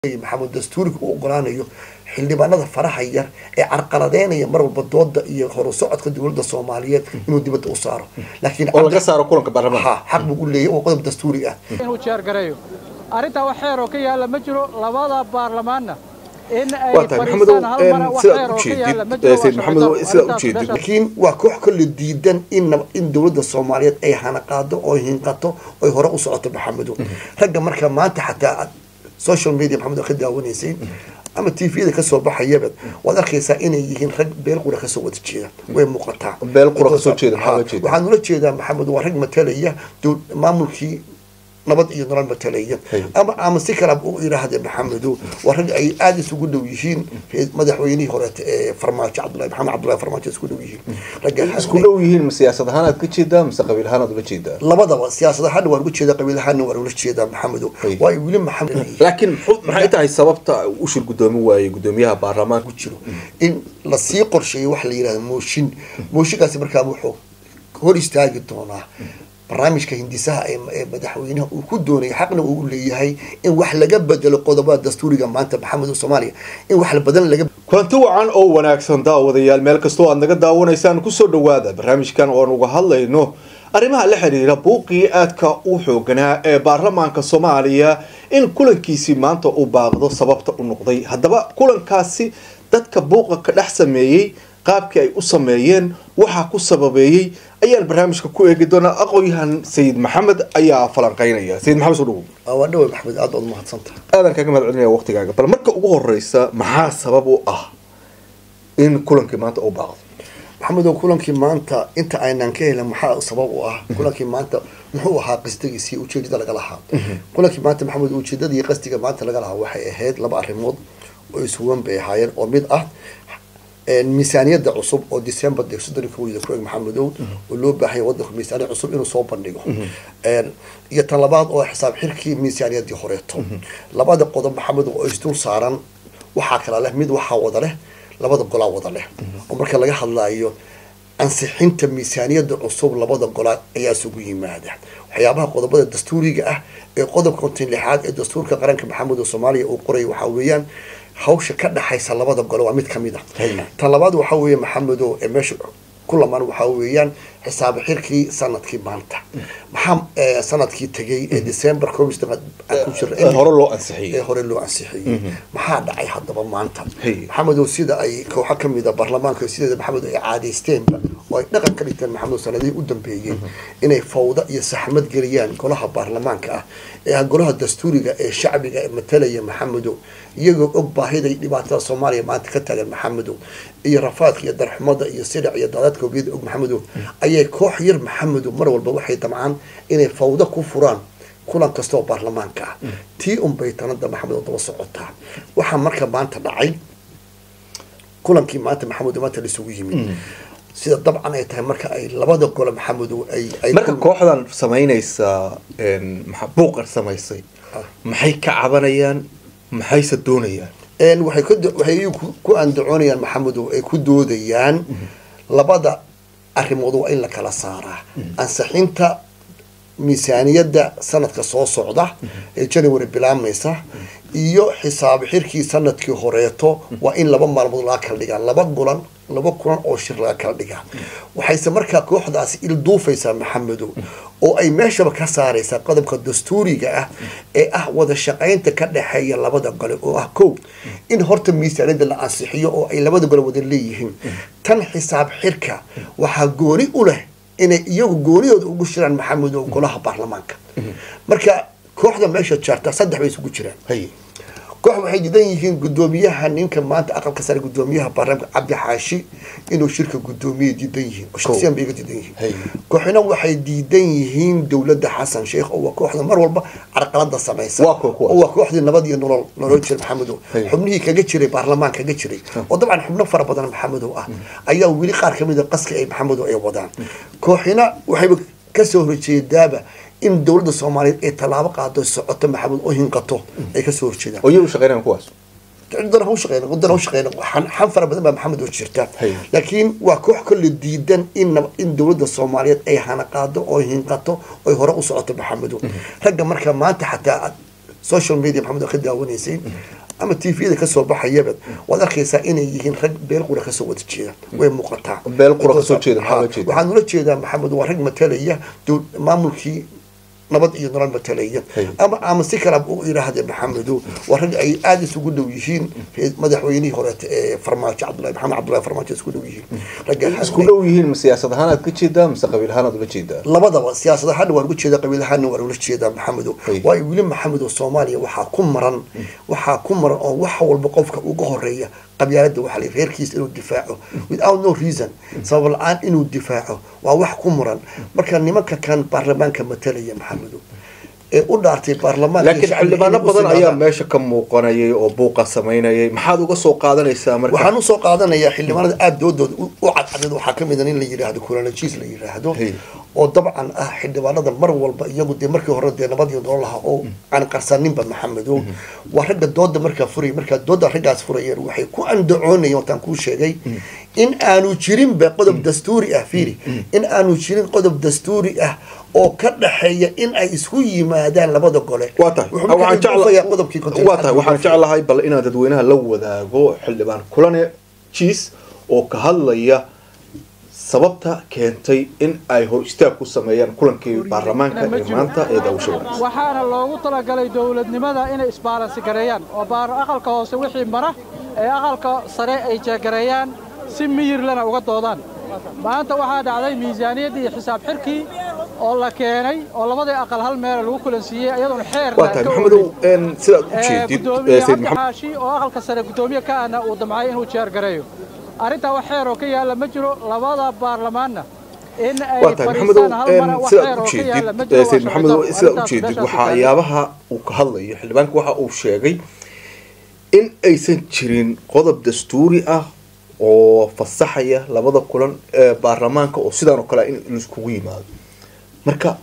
maxamed dastuuriga u ogolaanayo xildhibaanada faraha yar ee carqaladeynaya mar walba dooda iyo horu socodka dowladda soomaaliyeed inuu dibadda u saaro laakiin oo laga saaro kulanka baarlamaanka ha xaq buu u leeyahy oo qodob dastuuri ah inuu jeergareeyo arrintaa wax xeer oo ka yaalla ma jiro labada baarlamaanna in ay waa tahay maxamedow fadhiistaan hal mar wax sidaad xeer oo ka yaalla ma ujeedid jiro sayid maxamedow sidaad ujeedid laakiin waa koox kale diidan in in dowladda soomaaliyeed ay hanaqaado oo hinqato oy hore u socoto maxamedow ragga marka maanta xataa aad social media maxamed ka daawanaysay ama tvda kasoo baxayaba waad arkaysaa inay yihiin rag beel qura kasoo wada jeeda way muuqataa Beel qura kasoo jeeda, maxaa Ha, loo jeedaa? waxaan ula jeedaa maxamed waa rag matalaya dow- maamulkii nabad iyo nolol matalaya Hay. ama ama si kale u yidhaahde maxamedo waa rag ay aada isugu dhow yihiin madaxweynihii horeete ee farmaajo cabdullahi maxamed cabdullahi farmaajo isku dhow yihiin ragga isku dhow yihiin ma siyaasad ahaan aad ka jeedaa mise qabiil ahaan aad ula jeedaa labadaba siyaasad ahaana waan uga jeedaa qabiil ahaana waan ula jeedaa maxamedo Hay. waayo weli maxamed laakiin muxuu- maxay tahay sababta u shir gudoomi waayey gudoomiyaha baarlamaanka ku jiro in lasii qorsheeyo waxa la yidhahda mooshin mooshinkaasi markaa wuxuu hor istaagi doonaa barnaamijka hindisaha ee ee madaxweynaha uu ku doonaya xaqna uu u leeyahay in wax laga bedelo qodobada dastuuriga maanta maxamed soomaaliya in wax badan laga kulanti wacan oo wanaagsan daawadayaal meel kastoo aad naga daawanaysaan kusoo dhawaada barnaamijkan oon uga hadlayno arrimaha la xiriira buuqii aadka u xooganaa ee baarlamaanka soomaaliya in kulankiisii maanta uu baaqdo sababta u noqday haddaba kulankaasi dadka buuqa ka dhex sameeyey qaabkii ay u sameeyeen waxaa ku sababeeyey ayaan barnaamijka ku eegi doonaa aqoon-yahan sayid maxamed ayaa falanqeynaya sayid maxamed soo dhawow waa dhawe maxamed aad baad umahadsantaha aadan kaga mahad celinaya waqtigaaga bal marka ugu horeysa maxaa sabab u ah in kulankii maanta uu baaqdo maxamedow kulankii maanta inta aynaan ka helin maxaa sabab u ah kulankii maanta muxuu ahaa qasdigiisii ujeedada laga lahaa kulankii maanta maxamed ujeedadii qasdiga maanta laga lahaa waxay ahayd laba arrimood oo isuwan bay ahaayeen oo mid ah miisaaniyada cusub oo december de soddon iyo kowda ku eg maxamedow oo loo baahanya wadanku miisaaniya cusub inuu soo bandhigo iyo tan labaad oo xisaab xirkii miisaaniyadii horeeto labada qodob maxamedow oo isdul saaran waxaa kala leh mid waxaa wada leh labada golaa wada leh oo marka laga hadlaayo ansixinta miisaaniyada cusub labada golaa ayaa isugu yimaada waxyaabaha qodobada dastuuriga ah ee qodobka konton lixaad ee dastuurka qaranka maxamed soomaaliya uu qoray waxaa weeyaan hawsha ka dhaxaysa labada gole waa mid kamid a tan labaad waxaa weeye maxamedo ee meesha ku lamaan waxaa weeyaan xisaab xirkii sanadkii maanta maxaa eh, sanadkii tegay ee december koob iyo soddon aan ku jirna ee hore loo ee ansixiyey hore loo ansixiyey maxaa dhacay haddaba maanta Hey. maxamedow sida ay kooxo kamid a baarlamaanka sideeda maxamed ay caadaysteenba oo ay dhaqan ka dhigteen maxamed sanadihii u dambeeyey inay fawda iyo saxmad geliyaan golaha baarlamaanka ah ee ah golaha dastuuriga ee shacbiga ee matalaya maxamedow iyagoo og baahida iyo dhibaatada soomaaliya maanta ka taagan maxamedow iyo rafaadka iyo darxumada iyo sidac iyo daadadka wabiyada og maxamedow ayay koox yar maxamedow mar walba waxay damcaan inay fawda ku furaan kulan kasta oo baarlamaanka ah tii unbay tanada maxamed oo daba socotaa waxaa marka maanta dhacay kulankii maanta maxamed maanta laisugu yimid sida dabcan ay tahay marka ay labada gole maxamedo ay ay marka kooxdan samaynaysa een, maxa- buuqan samaysay maxay ka cabanayaan maxayse doonayaan een waxay ku waxay iyagu ku- ku andacoonayaan maxamedow ay ku doodayaan labada arrimood waa in la kala saaraa ansixinta miisaaniyadda sanadka soo socda ee january bilaabmaysa iyo xisaab xirkii sanadkii horeeto waa in laba maalmood laga kala dhigaa laba gulan laba kulan oo shir laga kala dhigaa waxayse markaa kooxdaasi ilduufaysaa maxamedow oo ay meeshaba ka saaraysaa qodobka dastuuriga ah ee ah wada shaqaynta ka dhexeeya labada gole oo ah kow in horta miisaaniyadda la ansixiyo oo ay labada gole wada leeyihiin tan xisaab xirka waxaa gooni u leh inay iyagu goonidooda ugu shiraan maxamedow golaha baarlamaanka marka kooxda meesha jaarta saddex bay isugu jiraan hay koox waxay diidan yihiin gudoomiyaha ninka maanta aqalka sare gudoomiyaha baarlamaanka cabdi xaashi inuu shirka gudoomiye diidan yihiin oo shaksiyan bay iga diidan yihiin Hay. kooxina waxay diidan yihiin dowladda xasan sheekh oo waa kooxda mar walba carqalada samaysa Waa kuwa kuwaas. oo waa kooxdii nabad iyo nolol nolol jira maxamedow Hay. xubnihii kaga jiray baarlamaan kaga jiray oo dabcan xubno fara badan maxamedow ah ayaa weli qaar kamid a qaska ay maxamedow ay wadaan kooxina waxayba kasoo horjeedaaba in dowladda soomaaliyeed ay tallaabo qaado socoto maxamed oo hinqato ay kasoo horjeedaan oo iyagu shaqeynayaan kuwaas cidana ha u shaqeyna wadana ha u shaqeyna xan xan fara badan baa maxamed oo jirta Hay. laakiin waa koox kale diidan in nab- in dowladda soomaaliyeed ay hanaqaado oo hinqato oy hore u socoto maxamedo ragga marka maanta xataa aad social media maxamed oo ka daawanaysay ama tvda kasoo baxayaba waad arkaysaa inay yihiin rag beel qura kasoo wada jeeda way muuqataa Beel qura kasoo jeeda, maxaa Ha, loo jeedaa? waxaan ula jeedaa maxamed waa rag matalaya dow- maamulkii nabad iyo nolol matalaya Hey. ama ama si kale u yidhaahde maxamedo waa rag ay aada isugu dhow yihiin madaxweynihii horeete ee farmaajo cabdullahi maxamed cabdullahi farmaajo isku dhow yihiin ragga isku dhow yihiin ma siyaasad ahaan aad ka jeedaa mise qabiil ahaan aad ula jeedaa labadaba siyaasad ahaanna waan uga jeedaa qabiil ahaanna waan ula jeedaa maxamedo Hey. waayo weli maxamedo soomaaliya waxaa ku maran waxaa ku maran oo wax walba qofka uga horeeya qabyaalada waxaa la reerkiisa inuu difaaco without no reason sabab la-aan inuu difaaco waa wax ku muran marka nimanka kan baarlamaanka matalaya maxamedo ee u dhaartay baarlamaanka iyo laakiin shacbiga xildhibaano inay u badan ayaa sinaadaan. meesha ka muuqanayay oo buuqa samaynayay maxaad uga soo qaadanaysaa marka waxaan usoo qaadanayaa xildhibaanada aada doodooda u u cadcadeed waxaa kamid a nin la yidhaahdo kulanajiis la yidhaahdo Hey. oo dabcan ah xildhibaanada mar walba iyagu dee markii hore dee nabad iyo nolol laha oo aan qarsaninba maxamedo waa ragga dooda markaa furaya markaa dooda raggaas furayeen waxay ku andacoonayeen wataan kuu sheegay in aanu jirinba qodob dastuuri ah fiiri in aanu jirin qodob dastuuri ah oo ka dhaxeeya in ay isku yimaadaan labada gole waa tahay Wuxuu markaa waxaan idoofayaa qodobkii jecla- konton- waa tahay waxaan jeclahay bal inaad dadweynaha la wadaago xildhibaan kulane jiis oo ka hadlaya sababta keentay in ay hor istaag ku sameeyaan kulankii baarlamaanka ee maanta ee daawasho wanaagsan waxaana loogu talagalay dowladnimada inay isbaalansi gareeyaan oo baar aqalka hoose wixii mara ee aqalka sare ay jeegareeyaan si miyirlana uga doodaan maanta waxaa dhacday miisaaniyaddii iyo xisaab xirkii oo la keenay oo labadii aqal hal meela lagu kulansiiyey iyadoona xeer waa tahay maxamedow een, sidaad u jeedid gudoomiye ee, sayid cabdi maxamed xaashi oo aqalka sare gudoomiye ka ahna uu damcay inuu jeer gareeyo arrintaa wax xeer oo ka yaalla ma jiro labada baarlamaanna in ay waa tahay maxamedow fadhiistaan hal mara een, wax sidaad xeer u oo ka yaalla ma jeedid jiro ee, sayid waa maxamedow sharci sidaad u darro. jeedid Arrintaas waxaa meeshaas yaabaha uu ka hadlayo xildhibaanka waxa uu sheegay in aysan jirin qodob dastuuri ah oo fasaxaya labada kulan ee baarlamaanka oo sidaan oo kale ah in laiskugu yimaado marka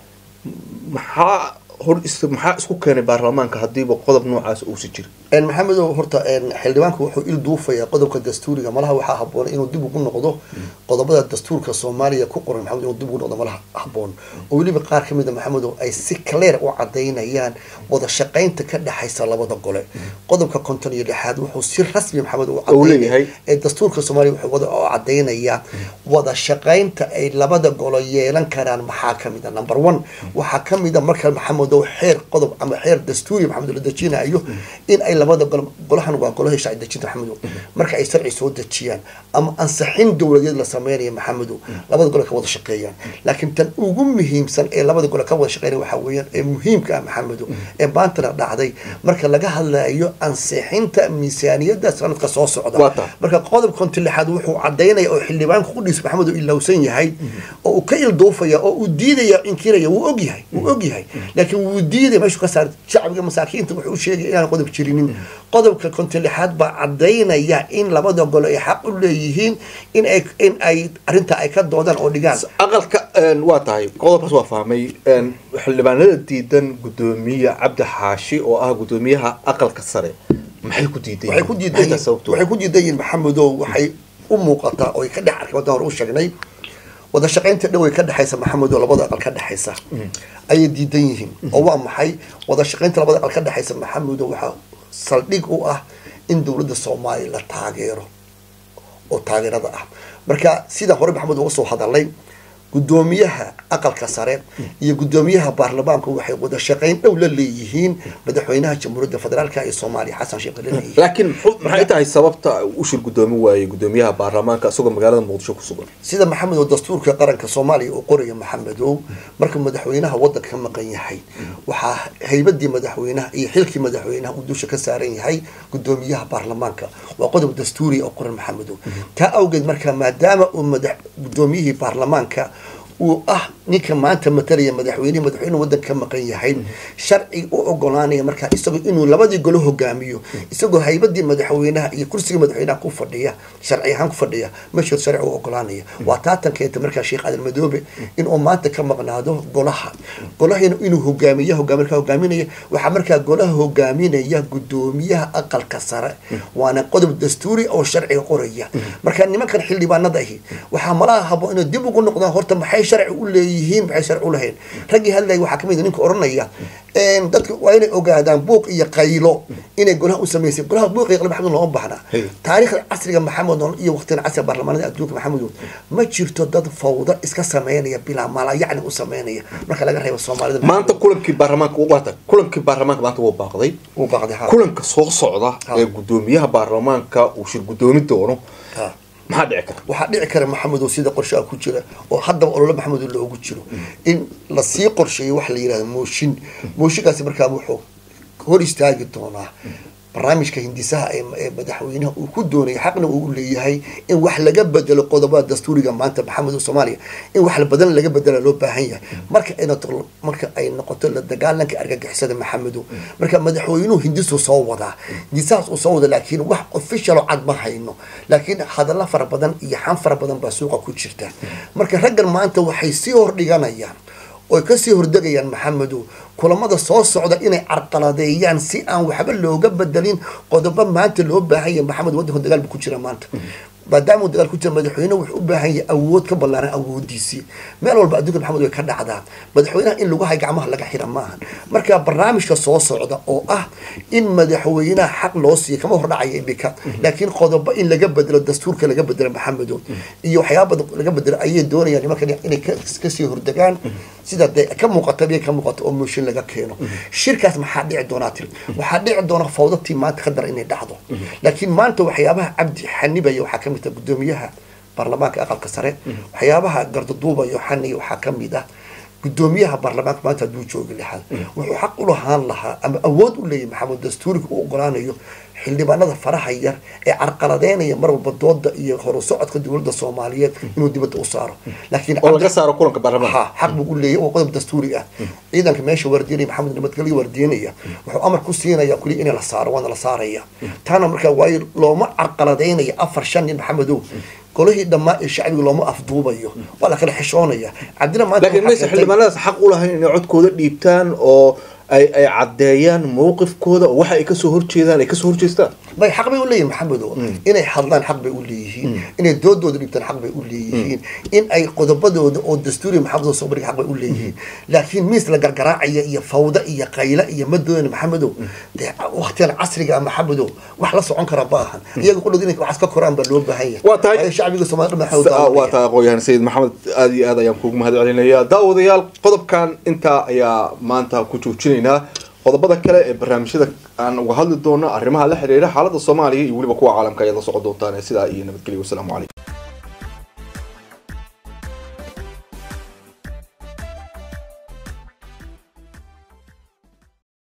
maxaa hor is maxaa isku keenay baarlamaanka haddiiba qodob noocaas uusan jirin een maxamedow horta een xildhibaanku wuxuu il duufayaa qodobka dastuuriga malaha waxaa haboon inuu dib ugu noqdo qodobada dastuurka soomaaliya ku qoran maxamed inuu dib ugu noqdo malaha haboon oo weliba qaar ka mid a maxamedow ay si clear u cadaynayaan wada shaqaynta ka dhexaysa labada gole qodobka konton iyo lixaad wuxuu si rasmi maxamed u Uu leeyahay. ee dastuurka soomaaliya wuxuu wada oo cadaynayaa wada shaqaynta ay labada golo yeelan karaan maxaa ka mid a number one waxaa ka mid a marka maxamedow xeer qodob ama xeer dastuuri maxamed la dejinayo in ay labada golo golahan waa golaha sharci dejinta maxamedow marka ay sharci soo dejiyaan ama ansaxin dowladeed la sameynayo maxamedow labada gole ka wada shaqeeyaan laakiin tan ugu muhiimsan ee labada gole ka wada shaqeynaya waxaa weeyaan ee muhiimka ah maxamedow ee maantana dhacday marka laga hadlayo ansixinta miisaaniyadda sanadka soo socda Waa tahay. marka qodob konti lixaad wuxuu cadaynaya oo xildhibaanku qudhiis maxamed uu ilowsan yahay oo uu ka ilduufaya oo uu diidaya inkiraya wuu og yahay wuu og yahay laakiin wuu diidaya meeshuu ka saar shacbiga masaakiinta wuxuu u sheegaya inaan qodob jirinin qodobka konti lixaad baa cadaynaya in labada golo ay xaq u leeyihiin in ay in ay arrintaa ay ka doodaan oo dhigaan aqalka een, waa tahay qodobkaas waa fahmay een, xildhibaanada diidan gudoomiye cabdi xaashi oo ah gudoomiyaha aqalka sare maxay ku diidan waxay ku yihiin? diidan Maxay tahay yihiin sababtooda? waxay ku diidan yihiin maxamedow waxay u muuqataa oo ay ka dhex arkay waddan hore u sheegnay wada shaqaynta dhow ay ka dhexaysa maxamedow labada aqal ka dhexaysa ayay diidan yihiin oo waa maxay wada shaqaynta labada aqal ka dhexaysa maxamedow waxaa saldhig u ah in dowladda soomaaliya la taageero oo taageerada ah marka sida hore maxamed uga soo hadalay gudoomiyaha aqalka sare iyo gudoomiyaha baarlamaanku waxay wada shaqayn dhow la leeyihiin madaxweynaha jamhuuriyadda federaalka ee soomaaliya xasan sheekh la leeyihiin laakiin muxuu- maxay tahay sababta uu shir gudoomi waayey gudoomiyaha baarlamaanka isagoo magaalada muqdisho ku sugan sida maxamed oo dastuurka qaranka soomaaliya uu qoraya maxamedow marka madaxweynaha wadanka ka maqan yahay waxaa haybadii madaxweynaha iyo xilkii madaxweynaha uu dusha ka saaran yahay gudoomiyaha baarlamaanka waa qodob dastuuri oo qoran maxamedow taa awgeed marka maadaama uu madax gudoomiyihii baarlamaanka uu ah ninka maanta matalaya madaxweynihi madaxweynuhu wadanka ka maqan yahay sharci u ogolaanaya markaa isagoo inuu labadii golo hogaamiyo isagoo haybadii madaxweynaha iyo kursigii madaxweynaha ku fadhiya sharci ahaan ku fadhiya meeshood sharci u ogolaanaya waa taatan keenta markaa sheekh aadan madoobe inuu maanta ka maqnaado golaha golahina inuu hogaamiya hogaami markaa hogaaminaya waxaa markaa golaha hogaaminaya gudoomiyaha aqalka sare waana qodob dastuuri oo sharciga qoraya marka nimankan xildhibaanada ahi waxaa malaha habo inay dib ugu noqdaan horta maxay sharci u leeyihiin maxay sharci u lahayn raggii hadlaya waxaa kamid ninka oranaya dadka waa inay ogaadaan buuq iyo qaylo inay golaha u samaysay golaha buuq iyo qaylo maxamed looma baahna taariikhda casriga maxamed iyo waqtigan casriga baarlamaanada adduunka maxamedow ma jirto dad fawda iska sameynaya bilaa mala yacni u sameynaya marka laga reebo soomaalida maanta kulankii baarlamaanka uata kulankii baarlamaanka maanta wuu baaqday uu baaqday ha kulanka soo socda ee gudoomiyaha baarlamaanka uu shir gudoomi doono ha maxaa dhici kara waxaa dhici kara maxamedow sida qorshaha ku jira oo haddaba olole maxamedow loogu jiro in lasii qorsheeyo waxa la yihahda mooshin mooshinkaasi markaa wuxuu hor istaagi doonaa barnaamijka hindisaha ee ee madaxweynaha uu ku doonaya xaqna uu leeyahay in wax laga bedelo qodobada dastuuriga maanta maxamedow soomaaliya in wax badan laga bedela loo baahan yahay marka ay noqoto marka ay noqoto la dagaalanka argagixisada maxamedow marka madaxweynuhu hindisuu soo wadaa hindisahaas uu soo wada laakiin wax official oo cad ma hayno laakiin hadalla fara badan iyo xan fara badan baa suuqa ku jirta marka raggan maanta waxay sii hordhiganayaan oy kasii hordegayaan maxamedow kulamada soo socda inay carqaladeeyaan si aan waxba looga bedelin qodobo maanta loo baahan yahay maxamed waddanka dagaal bu ku jira maanta maadaama uu dagaal ku jira madaxweyne wuxuu u baahan yahay awood ka ballaaran awoodiisii meel walba adduunka maxamed way ka dhacdaa madaxweynaha in lagu hay gacmaha laga xira maahan marka barnaamijka soo socda oo ah in madaxweynaha xaq loo siiya kama hordhacaya imika laakiin qodobo in laga bedelo dastuurka laga bedelo maxamedow iyo waxyaaba badan laga bedelo ayay doonayaan nimankan inay ka- kasii hordegaan sida dee ka muuqata biya ka muuqata oo mooshin laga keeno shirkaas maxaa dhici doonaa tiri waxaa dhici doona fawdatii maanta ka dara inay dhacdo laakiin maanta waxyaabaha cabdi xanibaya waxaa kamid ah gudoomiyaha baarlamaanka aqalka sare waxyaabaha gardaduubayo xaniya waxaa kamid ah gudoomiyaha baarlamaanka maanta hadduu joogi lahaa wuxuu xaq u lahaan lahaa ama awood u leeyahay maxamed dastuuriga u ogolaanayo xildhibaanada faraha yar ee carqaladeynaya mar walba dooda iyo horu socodka dowladda soomaaliyeed inuu dibadda u saaro laakiin oo laga saaro kulanka baarlamaanka ha xaq buu u leeyahay oo qodob dastuuri ah ciidanka meesha waardiyanaya maxamed nabadgelyo waardiyanaya wuxuu amar ku siinaya kuliya in la saaro waana la saaraya taana markaa waayo looma carqaladeynaya afar shan nin maxamedow golihii dhammaa ee shacbiga looma afduubayo waa la kala xishoonaya cabdina maanta laakiin waxaa mayse keentay- xildhibaanadaas xaq u lahayn inay codkooda dhiibtaan oo ay ay caddeeyaan mowqifkooda oo waxa ay kasoo horjeedaan ay kasoo horjeestaan bay xaq bay u leeyihin maxamedow inay hadlaan xaq bay u leeyihiin inay doodooda dhibtaan xaq bay u leeyihiin in ay qodobadooda oo dastuuri maxamedow soo bandhiga xaq bay u leeyihiin laakiin miis la gargaraacaya iyo fawda iyo qayla iyo madoodan maxamedow dee waqtigan casriga ah maxamedow wax la socon kara ma ahan iyaga qudhood inay waxaas ka koraan baa loo baahan yahay Waa tahay- Waayo shacbiga soomaalida maxamed Sa- waa taa aqoon-yahan sayid maxamed aada iyo aad ayaan kuugu mahad celinayaa daawadayaal qodobkan intaa ayaa maanta ku joojinaynaa qodobada kale ee barnaamijyada aan uga hadli doono arrimaha la xiriira xaaladda soomaaliya iyo weliba kuwa caalamka ayaad la socon doontaan sidaa iyo nabadgelyo wasalaamu calaykum